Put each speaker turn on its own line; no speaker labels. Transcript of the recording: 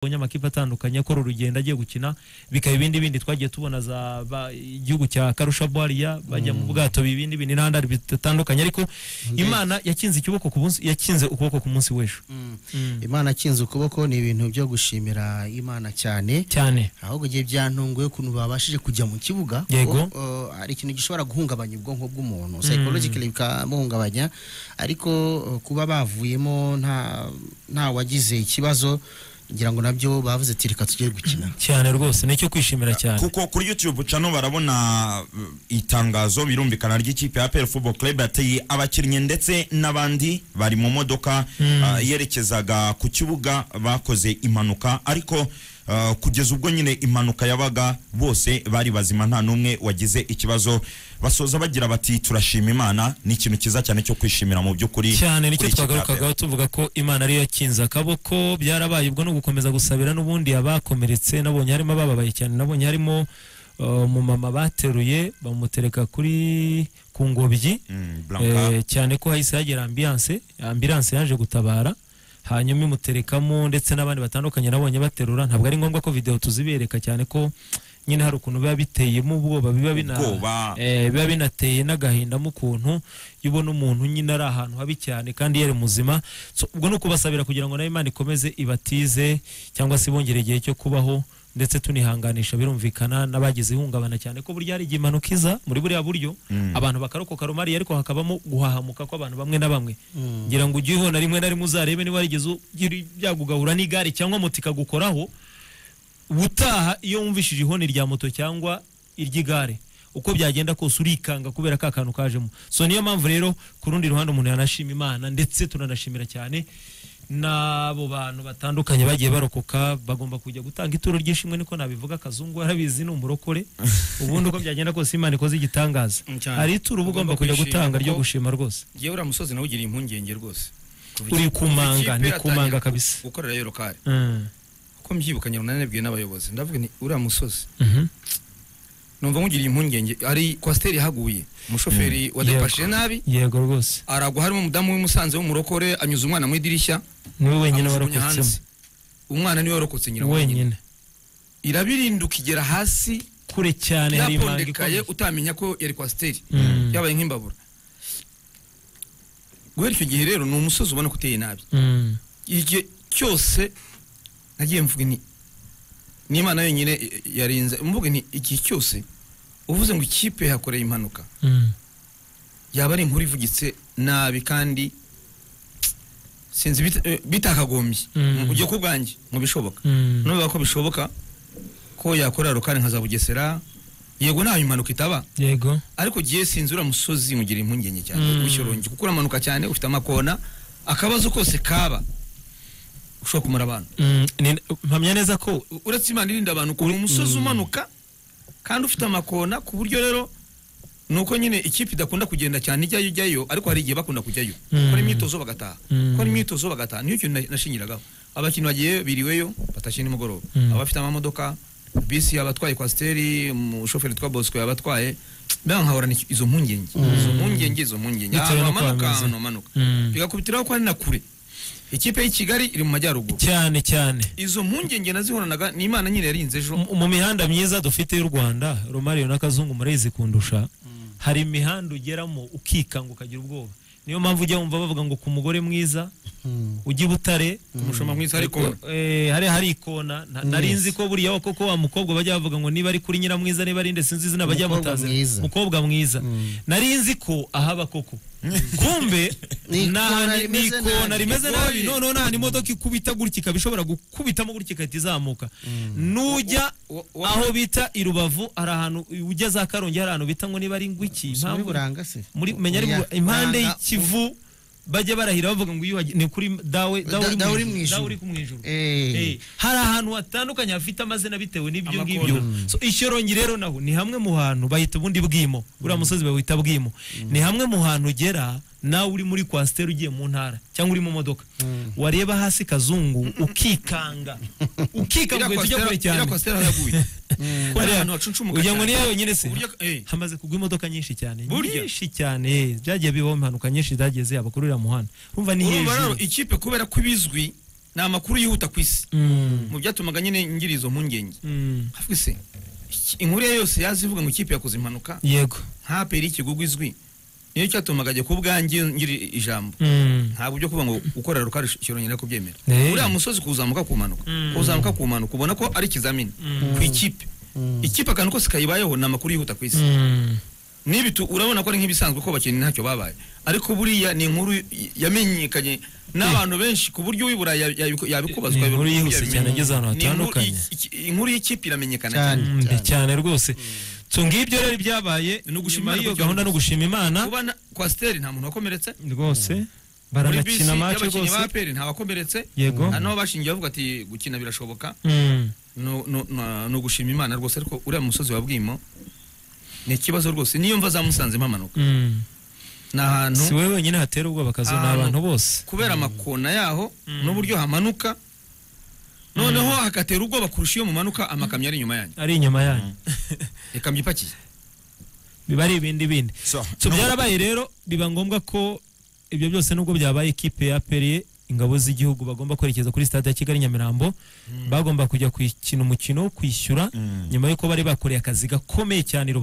abonye amakipe atandukanye akora urugendo agiye gukina bikaba ibindi bindi twagiye tubona za ba- igihugu cya karusha bwariya bajya mu bwato ibindi bindi n'ahandi bitandukanye ariko imana yakinze ukuboko ku munsi yakinze ukuboko ku munsi w'ejo
imana akinze ukuboko ni ibintu byo gushimira imana cyane
cyane
ahubwo igihe byantunguye ukuntu babashije kujya mu kibuga
Yego.
kuko, uh, hari ikintu gishobora guhungabanya ubwonko bw'umuntu psychologically bikamuhungabanya ariko uh, kuba bavuyemo nta nta wagize ikibazo ngira ngo nabyo bavuze ati reka tujye gukina
cyane rwose nicyo kwishimira cyane
kuko kuri youtube cano barabona uh, itangazo birumvikana ry'ikipe ya APR Football Club yateye abakinnyi ndetse n'abandi bari mu modoka uh, yerekezaga ku kibuga bakoze impanuka ariko uh, kugeza ubwo nyine impanuka yabaga bose bari bazima nta n'umwe wagize ikibazo basoza bagira bati turashima imana ni ikintu cyiza cyane cyo kwishimira mu by'ukuri
cyane nicyo
kuri ikipe ya APR.
twagarukagaho tuvuga ko imana ariyo yakinze akaboko byarabaye ubwo ni ugukomeza gusabira n'ubundi abakomeretse nabonye harimo abababaye cyane nabonye harimo uh, umumama bateruye bamutereka kuri ku ngobyi
Mm, Blanca.
Eh, cyane ko hahise hagera ambilanse ambilanse yaje gutabara hanyuma imuterekamo ndetse n'abandi batandukanye nabonye baterura ntabwo ari ngombwa ko video tuzibereka cyane ko nyine hari ukuntu biba biteyemo ubwoba biba bina
Ubwoba.
eh, biba binateye n'agahinda mu kuntu iyo ubona umuntu nyine ari ahantu habi cyane kandi yari muzima so, ubwo ni ukubasabira kugira ngo nayo imana ikomeze ibatize cyangwa se ibongere igihe cyo kubaho ndetse tunihanganisha birumvikana n'abagize ihungabana cyane ko burya hari igihe impanuka iza muri buriya buryo abantu bakarokoka rumariya ariko hakabamo guhahamuka kw'abantu bamwe na bamwe ngira ngo ujye ubona rimwe na rimwe uzarebe niba warigeze ugira ibyago ugahura n'igare cyangwa moto ikagukoraho ubutaha iyo wumvishije ihoni rya moto cyangwa iry'igare uko byagenda kose urikanga kubera ka kantu kajemo so niyo mpamvu rero ku rundi ruhande umuntu yanashima imana ndetse turanashimira cyane n'abo bantu batandukanye bagiye barokoka bagomba kujya gutanga ituro ry'ishimwe niko nabivuga akazungu arabizi ni umurokore ubundi uko byagenda kose imana ikoze igitangaza
Mm, cyane.
hari ituro uba ugomba
Ugomba
kujya
kwishima
gutanga ryo
kuko-
gushima rwose
Ngewe uriya musozi nawe ugiriye impungenge rwose Kuva
Uri
iki- kuva
kumanga,
ikipe
ni
yatangira
kumanga
gu-
kabisa.
gukorera yero kare
Mm.
uko mbyibuka nyine nanabwiye n'abayobozi ndavuga ni uriya musozi
Mhm.
numva nkugiriye impungenge hari kwasiteri ihaguye umushoferi wadepashije nabi
yego rwose
aragwa harimo umudamu w'umusanze w'umurokore anyuze umwana mu idirishya
niwe wenyine
amujugunya
warokotsemo
hanze. umwana niwe warokotse nyina wenyine
wenyine
irabirinduka igera hasi
kure cyane hari impanga
yapondekaye
ikomeye
utamenya ko yari kwasiteri
Mm.
yabaye nk'imbabura guhera icyo gihe rero ni umusozi ubona ko uteye nabi
Mm.
igihe cyose nagiye mvuga ni n'imana yonyine i- i- yarinze mvuga ni igihe cyose uvuze ngo ikipe yakoreye impanuka
Mm.
yaba ari inkuru ivugitse nabi kandi sinzi bita- eh, bitakagombye
Mm.
ujye ku bwanjye mu bishoboka
Mm.
nubaga ko bishoboka ko yakora rukari nka za bugesera yego ntaho impanuka itaba
yego
ariko giye sinzi uriya musozi mugira impungenge cyane
Mm.
gushyorongi kuko uramanuka cyane ufite amakona akabazo kose kaba ushobora kumara abantu
Mm, ni- mpamya neza ko
U- uretse imana irinda abantu uri umusozi umanuka kandi ufite amakona ku buryo rero ni uko nyine ikipe idakunda kugenda cyane ijyayo ijyayo ariko hari igihe bakunda kujyayo
Mm.
gukora imyitozo bagataha
Mm.
gukora imyitozo bagataha niyo kintu na- nashingiragaho abakinnyi bagiye biriweyo batashye nimugoroba
Mm.
abafite amamodoka bisi yabatwaye kwasiteri umushoferi twa bosco yabatwaye mbega nkahorana iki- izo mpungenge izo mpungenge izo mpungenge
Bitewe
ahantu
no kuba
hamanuka
bimeze.
ahantu hamanuka
Mm.
bigakubitiraho ko ari na kure ikipe y'i kigali iri mu majyaruguru
cyane cyane
izo mpungenge nazihoranaga ni imana nyine yarinze ejo
mu- mu mihanda myiza dufite y'u rwanda romario n'akazungu murayizi kundusha hari imihanda ugeramo ukikanga ukagira ubwoba niyo mpamvu ujya wumva bavuga ngo ku mugore mwiza ujya i butare
umushoma mwiza ariko
eh, hari hari ikona Na- nari nzi ko buriya wa- koko wa mukobwa bajya bavuga ngo niba ari kuri nyiramwiza niba ari nde sinzi izina bajya
Umukobwa
bamutaza
mwiza.
mukobwa mwiza nari nzi ko ahaba koko kumbe ni
Ni
ahantu- ni
ikona rimeze
ikona
nabi.
rimeze nabi
Bigoye.
noneho nta imodoka ikubita gutya ikaba ishobora gukubitamo gutya igahita izamuka nujya
Wa- wa-
aho bita i rubavu hari ahantu ujya za karongi hari ahantu bita ngo niba ari ngwiki
muri
impamvu
buranga se
muri menya ari
Oya,
mu- impande
Buranga,
y'ikivu bajya barahira bavuga ngo iyo uhageze- ni kuri dawe
Da- dawe uri mu
ijuru,
ijuru.
dawe uri ku mu ijuru
Eh.
Eh, hari ahantu hatandukanye hafite amazina bitewe n'ibyo
Amakona.
ngibyo so ishyorongi rero naho ni hamwe mu hantu bahita ubundi bwimo uriya musozi bawita bwimo ni hamwe mu hantu ugera nawe uri muri kwasiteri ugiye mu ntara cyangwa uri mu modoka wareba hasi kazungu ukikanga ukikanga ugahita ujya kure cyane
kwasiteri haraguye
Hariya,
ahantu hacunshumuka
ugira ngo
cyane.
ni yewe nyine se
Uburyo- eh.
hamaze kugwa imodoka nyinshi cyane
Burya.
nyinshi cyane eh, byagiye bibaho impanuka nyinshi zagiye zihaba kuri uriya muhanda urumva ni
urumva rero
hejuru
ikipe kubera ko ibizwi ni amakuru yihuta ku isi
Mm.
mu byatumaga nyine ngira izo mpungenge
Mm.
havuga se iki- inkuru ye yose yazi ivuga ngo ikipe yakoze impanuka
yego
nta peri ikigugu izwi niyo cyatumaga ajya ku bwanjye ngira ijambo
Mm.
ntabwo byo kuvuga ngo ukorera rukara ishoro nyina kubyemera
Eh.
uriya musozi kuzamuka ku mpanuka
Mm.
kuzamuka ku mpanuka ubona ko ari ikizamini
Mm.
ku ikipe ikipe akantu kose kayibayeho ni amakuru yihuta ku isi
Mm.
n'ibi tu- urabona ko ari nk'ibisanzwe ko abakinnyi ntacyo babaye ariko buriya ni inkuru y- yamenyekanye n'abantu benshi ku buryo uyibura ya- yabiku- yabikubazwa
Ni inkuru
yabimenya.
yihuse cyane igeze ahantu
Ni inkuru-
hatandukanye.
i- iki- inkuru y'ikipe iramenyekana
Cyane.
cyane
Mm, mbi cyane rwose so ngibyo rero byabaye
Ni
nyuma
ugushima Imana
y'iyo
kugira
gahunda
ngo-
no gushima imana
kuba na- kwasiteri nta muntu wakomeretse
rwose
muri bisi
baranakina match
y'abakinnyi ba
rwose
aperi nta wakomeretse
yego
hari n'aho bashingiye bavuga ati gukina birashoboka
Mm.
no- no- no- ni ugushima imana rwose ariko uriya musozi wa bwimo ni ikibazo rwose niyo mva zamusanzemo amanuka
Mm.
ni ahantu
si wowe wenyine hatera ubwoba akazu ni
Ahantu-
abantu bose
kubera amakona yaho n'uburyo hamanuka noneho hakatera ubwoba kurusha iyo mumanuka amakamyo ari inyuma yanyu
ari inyuma yanyu
ikamyo ipakiye
biba ari ibindi bindi
So,
so
no-
byarabaye rero biba ngombwa ko ibyo byose nubwo byabaye ikipe ya aperi ingabo z'igihugu bagomba kwerekeza kuri stade ya kigali nyamirambo bagomba kujya kuyikina umukino wo kwishyura
Mm.
nyuma y'uko bari bakoreye akazi gakomeye cyane i Rubavu.